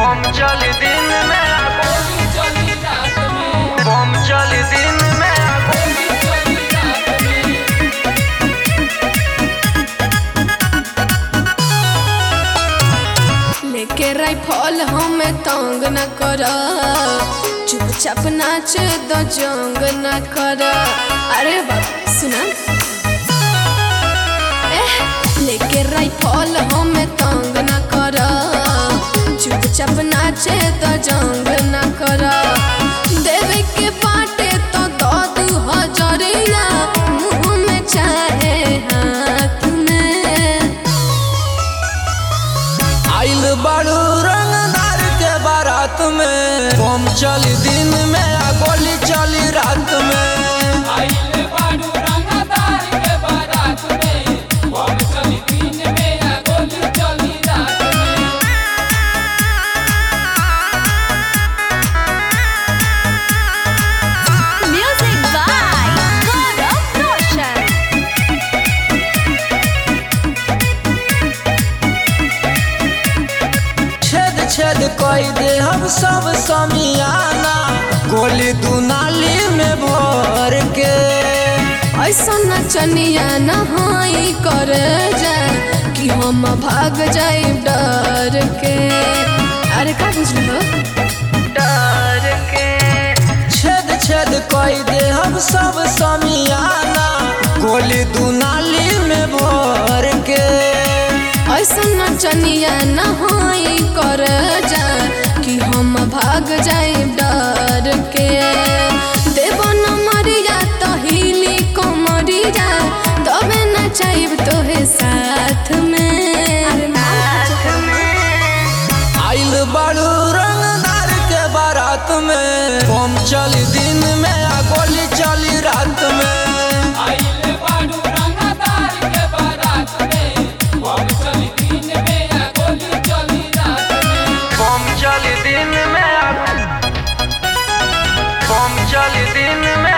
बम चली दिन में बम चली दिन में लेके राइफल हमें तंग न कर चुपचाप नाच दो जंग न कर अरे बाबा सुना एह, लेके राइफल हमें तंग न कर चुपचाप नाच दो जंग न कर देवे के बाटे तो दो दू हजरिया मुंह में चाहे हाथ में आइल बाड़ू रंगदार के बारात में बम चली दिन में आ गोली चली रात में Music by Gaurav Roshan. छेद छेद कोई दे हम सब समियाना गोली दुनाली में भर के ऐसा नचनिया नहाई कर जा कि हम भाग जाए डर के अरे का बुझल डर के छेद छेद कोई दे हम सब समियाना गोली दुनाली में भर के ऐसा नचनिया नहाई कर जा कि हम भाग जाए डर के देव न मरिया तो हिली कमरिया तबे न चाहब तोहे साथ में साथ में आइल बाड़ू रंगदार के बारात में बम चली दिन में आ गोली चली रात में बम चली दिन में बम चली दिन में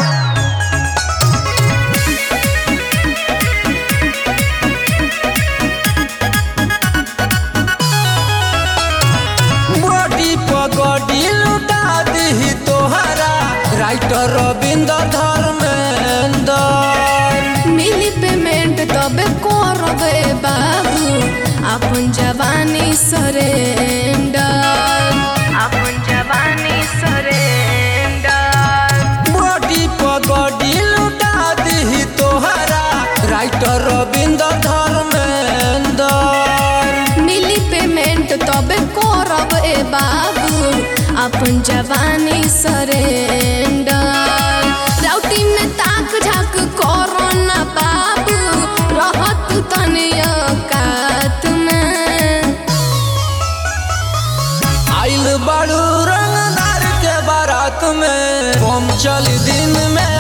बॉडी पगड़ी लुटा दी तोहरा राइटर रविंद्र धर्मेंद्र मिली पेमेंट तबे करबे बाबू अपन जवानी सरेंडर अपन जवानी सरेंडर बॉडी पगड़ी लुटा दी तोहरा राइटर रविंद्र धर्मेंद्र मिली पेमेंट तबे करबे बाबू अपन जवानी सरेंडर राउटी में ताक झाक करो ना बाबू रहत तनिया कात में आइल बाड़ू रंगदार के बारात में बम चली दिन में